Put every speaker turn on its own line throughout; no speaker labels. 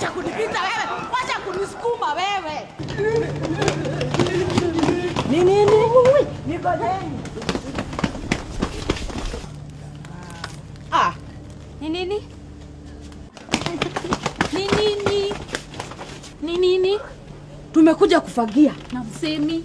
wacha kunipita wewe, wacha kunisukuma wewe. Ni nini? Nigojeni. Ah,
Ni nini? Ni nini? Ni nini?
tumekuja kufagia.
Na msemi.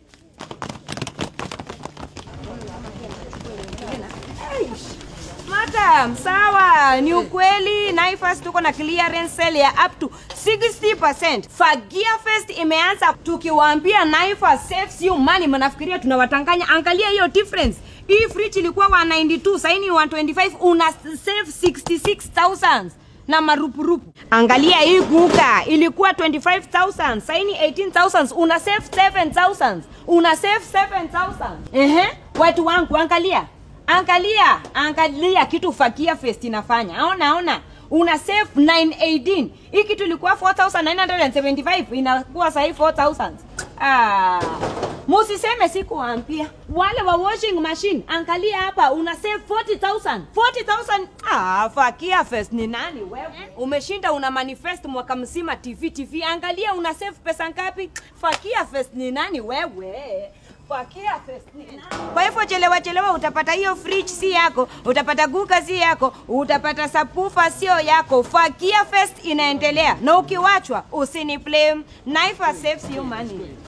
Madam, sawa, ni ukweli Naivas tuko na clearance sale ya up to 60%. Fagia Fest imeanza tukiwaambia Naivas saves you money, mnafikiria tunawatanganya? Angalia hiyo difference. Hii fridge ilikuwa 192, sasa ni 125, una save 66000 na marupurupu. Angalia hii kuka ilikuwa 25000, sasa ni 18000, una save 7000, una save 7000. Ehe, watu wangu angalia angalia angalia kitu fakia fest inafanya aona aona una save 918 hii kitu ilikuwa 4975 inakuwa sahii 4000 ah musiseme sikuwaambia wale wa washing machine angalia hapa una save 40000 40000 ah fakia fest ni nani wewe umeshinda una manifest mwaka mzima tv tv angalia una save pesa ngapi fakia fest ni nani wewe Fakia fest ni nani? Kwa hivyo chelewa chelewa utapata hiyo fridge si yako, utapata guka si yako, utapata sapufa sio yako. Fakia Fest inaendelea na ukiwachwa usini blame. Naivas saves you money.